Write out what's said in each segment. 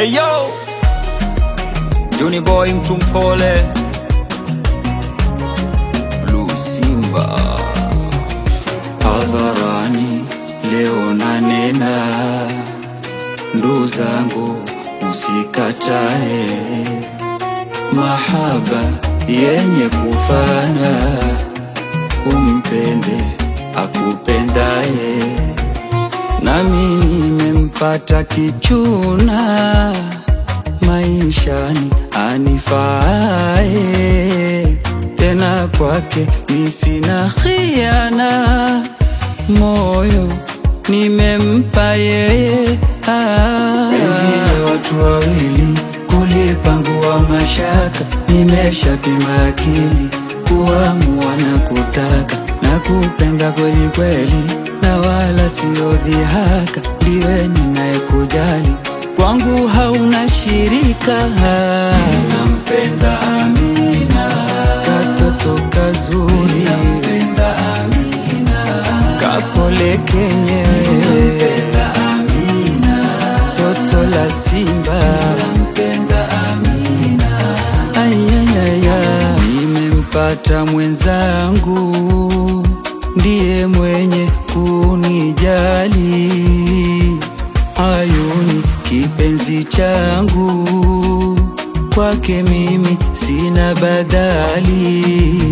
Eyo Juni boy mtu mpole Blue Simba hadharani leo nanena, ndugu zangu msikatae mahaba yenye kufana, umpende akupendaye, nami nimempata kichuna maishani anifaaye, tena kwake mi sina khiana, moyo nimempa yeye. Ah. Penzi la watu wawili kulipangua mashaka, nimeshapima akili kuamua na kutaka na kupenda kweli kweli, na wala sio dhihaka, ndiwe ninayekujali kwangu hauna shirika. Nampenda Amina, katoto kazuri, nampenda Amina, kapole kenyewe, nampenda Amina, toto la simba, nampenda Amina, ayayaya, nimempata mwenzangu, ndiye mwenye kunijali ayuni kipenzi changu, kwake mimi sina badali.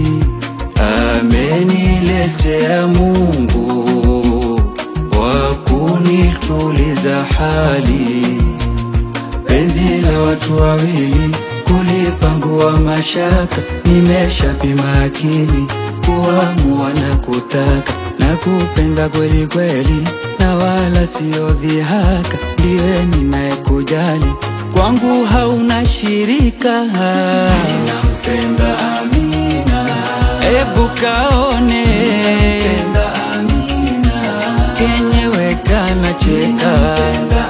Ameniletea Mungu wa kunituliza hali, penzi la watu wawili kulipangua mashaka, nimeshapima akili kuamua na kutaka na kupenda kweli kweli, na wala sio dhihaka, ndiwe ninayekujali, kwangu hauna shirika. Ninampenda Amina, ebu kaone kenyewe kana cheka